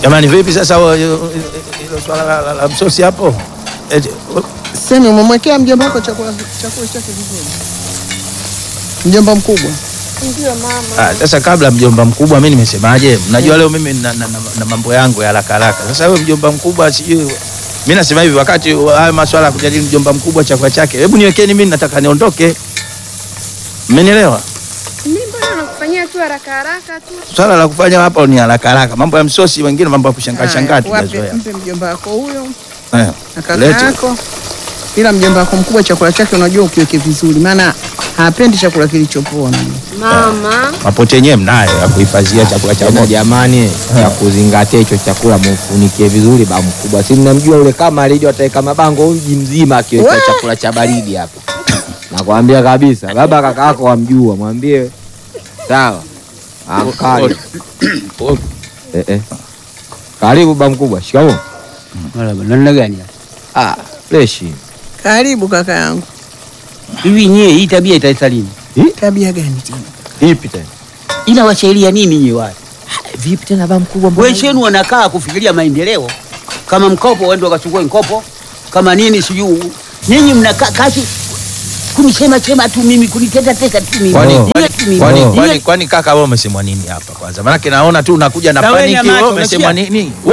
Jamani, vipi sasa wa- hilo swala la, la, la msosi hapo? Eti, Sema umemwekea mjomba wako chakula chakula chake vizuri. Mjomba mkubwa. Ndio mama. Ah, sasa kabla mjomba mkubwa, mimi nimesemaje? Mnajua leo mimi na, na, na, na mambo yangu ya haraka haraka. Sasa wewe mjomba mkubwa, sijui mimi nasema hivi, wakati wa haya maswala ya kujadili mjomba mkubwa chakula chake, hebu niwekeni mimi, nataka niondoke. Mmenielewa? Mimi mbona nakufanyia tu haraka haraka tu. Swala la kufanya hapa ni haraka haraka, mambo ya msosi, wengine mambo ya kushangaa Haya, shangaa wape- tunazoea. Mpe mjomba wako huyo Eh, na kaka lete. yako. Ila mjomba wako mkubwa chakula chake unajua ukiweke vizuri, maana hapendi chakula kilichopoa. Mama. Mapote yenyewe mnayo ya kuhifadhia chakula cha Tena moto. jamani, ya kuzingatia hicho chakula mufunikie vizuri ba mkubwa. Si mnamjua yule kama alija ataweka mabango mji mzima akiweka Wee! chakula cha baridi hapa. Nakwambia kabisa, baba kaka yako wamjua, mwambie sawa. Amkali. Eh, eh. Karibu ba mkubwa, shikamoo. Marhaba, namna gani? Ah, freshi. Karibu kaka yangu. Hivi nyie hii tabia itaisha lini? Tabia gani tena? Ipi tena? Ila washailia nini nyie wale? Vipi tena ba mkubwa? mbona Wenzenu wanakaa kufikiria maendeleo. Kama mkopo waende wakachukue mkopo, kama nini sijui. Nyinyi mnakaa kazi kunisema sema tu mimi kuniteta teta tu mimi. Kwani Niwe kwani tu mimi. kwani Niwe kwani kwani kaka wewe umesemwa nini hapa kwanza? Maana naona tu unakuja na Na wewe paniki nyamaza, wewe umesemwa unasikia? nini?